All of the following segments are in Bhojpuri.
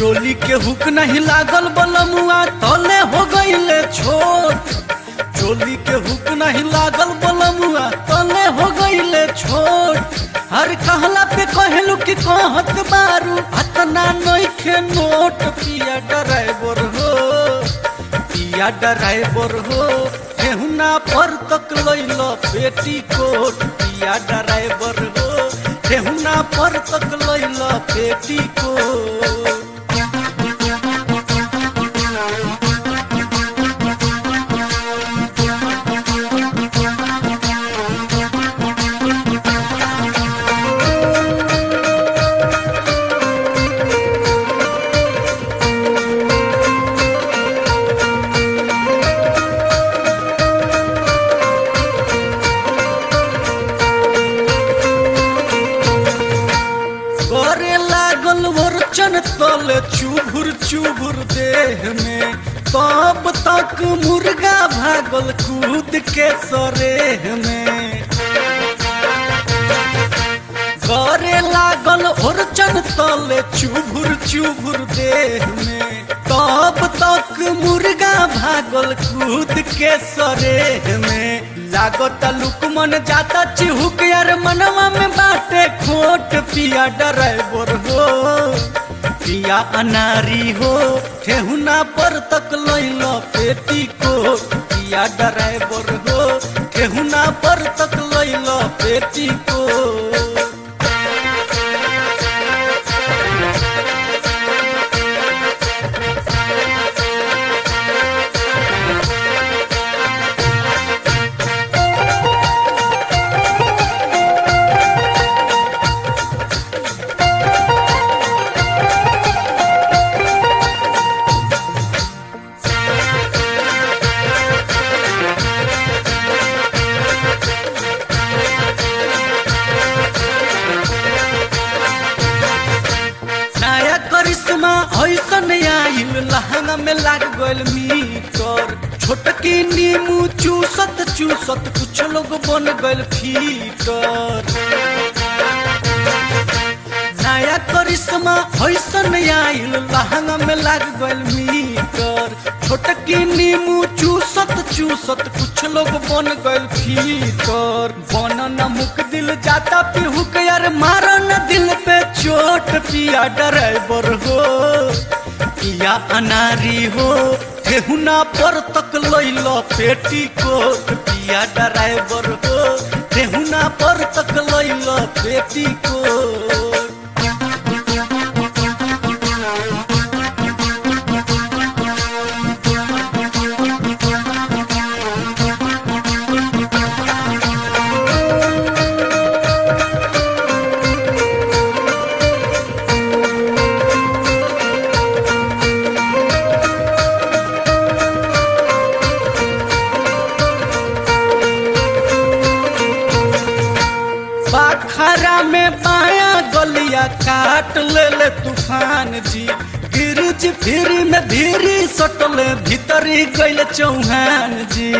चोली के हुक नहीं लागल बलमुआ तले हो गईले छोट चोली के हुक नहीं लागल बलमुआ तले हो गईले छोट हर कहला पे कहलू कि कहत बारू अतना नइखे नोट पिया ड्राइवर हो पिया ड्राइवर हो ठेहुना पर तक लैल पेटी कोट पिया ड्राइवर हो ठेहुना पर तक लैल पेटी कोट करे लागल वर्चन तल चुभुर चुभुर देह में तब तक मुर्गा भागल कूद के सरेह में करे लागल ओरचन तल चुभुर चुभुर देह में तब तक मुर्गा भागल कूद के सरेह में लागत लुकमन जाता चिहुक यार मनवा में बाटे खोट पिया ड्राइवर हो पिया अनारी हो ठेहुना पर तक लैल पेटी कोट पिया ड्राइवर हो ठेहुना पर तक लैल पेटी कोट नया करिश्मा ऐसन आइल लहंगा में लाग गइल मीटर छोटकी नीमू चूसत चूसत कुछ लोग बन गइल फीटर नया करिश्मा ऐसन आइल लहंगा में लाग गइल मीटर छोटकी नीमू चूसत चूसत कुछ लोग बन गइल फीटर बन न मुक दिल जाता पिहुक यार मारा न दिल पे चोट पिया ड्राइवर हो पिया अनारी हो ठेहुना पर तक लैल पेटी कोट पिया ड्राइवर हो ठेहुना पर तक लैल पेटी कोट बाखरा में बाया गलिया काट ले ले तूफान जी गिरिज फिरी में धीरी सटले भीतरी गइल चौहान जी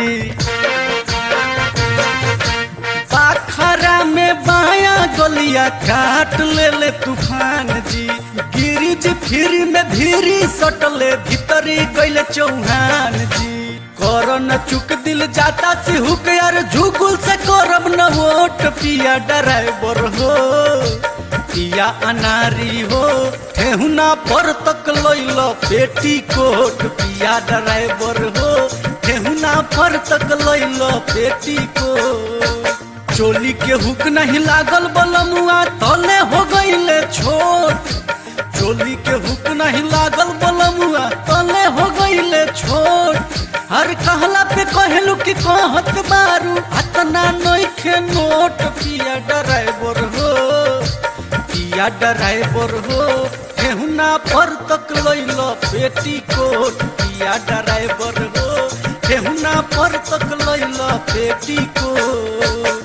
बाखरा में बाया गलिया काट ले ले तूफान जी गिरिज फिरी में धीरी सटले भीतरी गइल चौहान जी करन चुक दिल जाता सिहुक यार झुकुल से करब न वोट पिया ड्राइवर हो पिया अनारी हो ठेहुना पर तक लैल पेटी कोट पिया ड्राइवर हो ठेहुना पर तक लैल पेटी कोट चोली के हुक नहीं लागल बलमुआ तले हो गईले छोट चोली के हुक नहीं लागल बलमुआ तले हो गईले छोट हर कहला पे कहलू कि कहत बारू अतना नइखे नोट पिया ड्राइवर हो पिया ड्राइवर हो ठेहुना पर तक लैल पेटी कोट पिया ड्राइवर हो ठेहुना पर तक लैल पेटी कोट